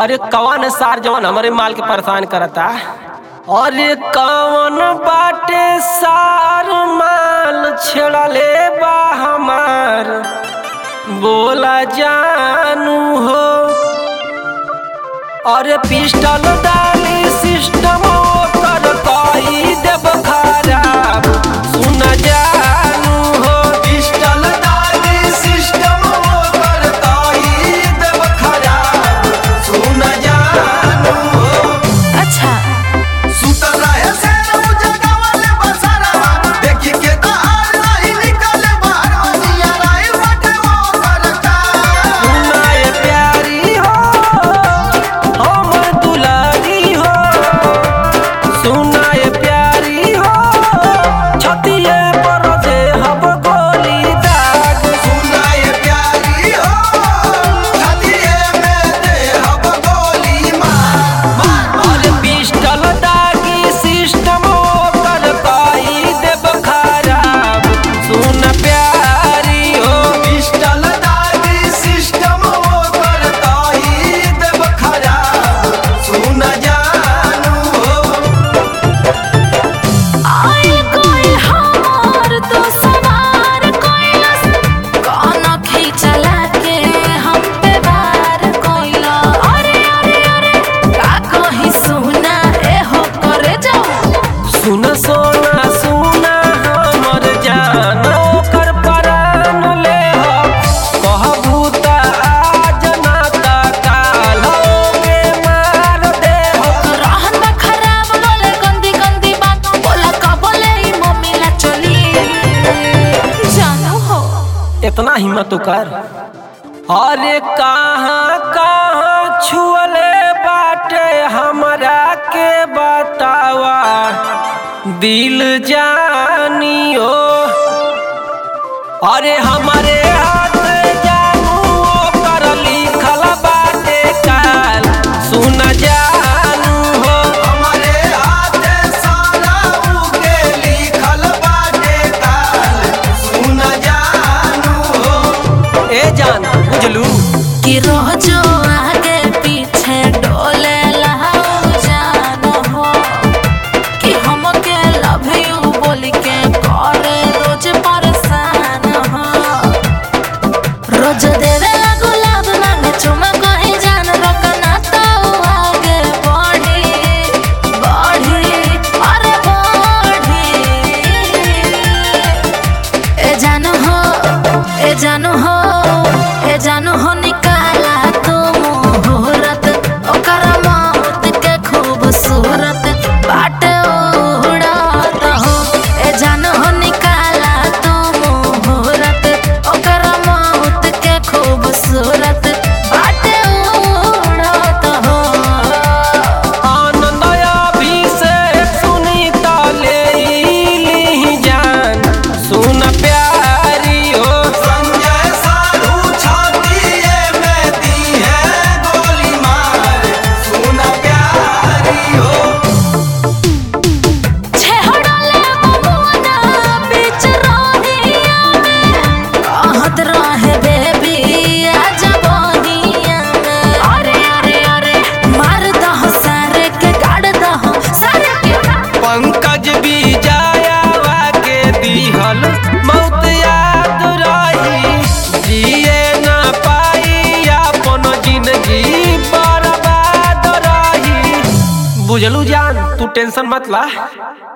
अरे कौन सार जवन हमारे माल के परेशान करता अरे कौन बाटे सार माल छेड़ले बा हमार बोला जानू हो अरे पिस्टल डाली सिस्टम कर कई देव खराब सुन जानू हो पिस्टल डाली सिस्टम कर कई देव खराब सुन जानू हो अच्छा सुतल रहे शेर उ जगावले बसरवा देखी के तो हार नहीं निकले बाहर वनिया राई बटे वो करता सुनाए प्यारी हो हमर दुलारी हो सुनाए प्यारी हो छतिए पर जे हब गोली दाग सुनाए प्यारी हो छतिए में दे हब गोली मार मार और पिस्टल दागी सिस्टम कर कई देव खराब सुन प्यारी हो पिस्टल दागी सिस्टम कर कई देव खराब सुन जानू हो आए कोई हमार तो सवार कोइलस कौन खींचला के हम पे वार कोइला अरे अरे अरे का कही सुना ए हो करे जाओ सुन सोना सुना हमर जान ओकर परान ले हो कहबू त आज ना त काल के मार दे हो रहन बा खराब बोले गंदी गंदी बात बोला का बोले ई मम्मी ला चली जानू हो इतना हिम्मत तो कर अरे कहाँ कहाँ छुअले बाटे हमरा के बतावा दिल जानियो अरे हमारे हाथ जानू ओकर लिखल बाटे काल सुन जानू हो हमारे हाथ सारा उके लिखल बाटे काल सुन जानू हो ए जान बुझलू कि रोजो आगे पीछे डोले लहाऊ जान हो कि हमके लव यू बोल के करे रोज परेशान हो रोज देवे लागो लाभ मांगे चुमा कहीं जान रोकना तो आगे बढ़ी बढ़ी अरे बढ़ी ए जानू हो ए जानू हो ए जानू हो निकाला तू मुहूर्त ओकर मौत के खूबसूरत बाटे उड़ात हो ए जानू हो निकाला तू मुहूर्त ओकर मौत के खूबसूरत बाटे उड़ात हो आनंद अभिषेक सुनीता ले ली जान सुन प्यारी हो संजय साधु छातीए में दी है गोली मार सुन प्यारी हो छेहड़ले बमुना बीच रोहिया में कहत रहे बेबी आजा बहिया में अरे अरे अरे मार दहो सारे के गाड़ दहो सारे के पंकज भी जायावा के दिहल मौत याद रही जिए ना पाई अपन जिंदगी बर्बाद रही बुझलू जान तू टेंशन मत ला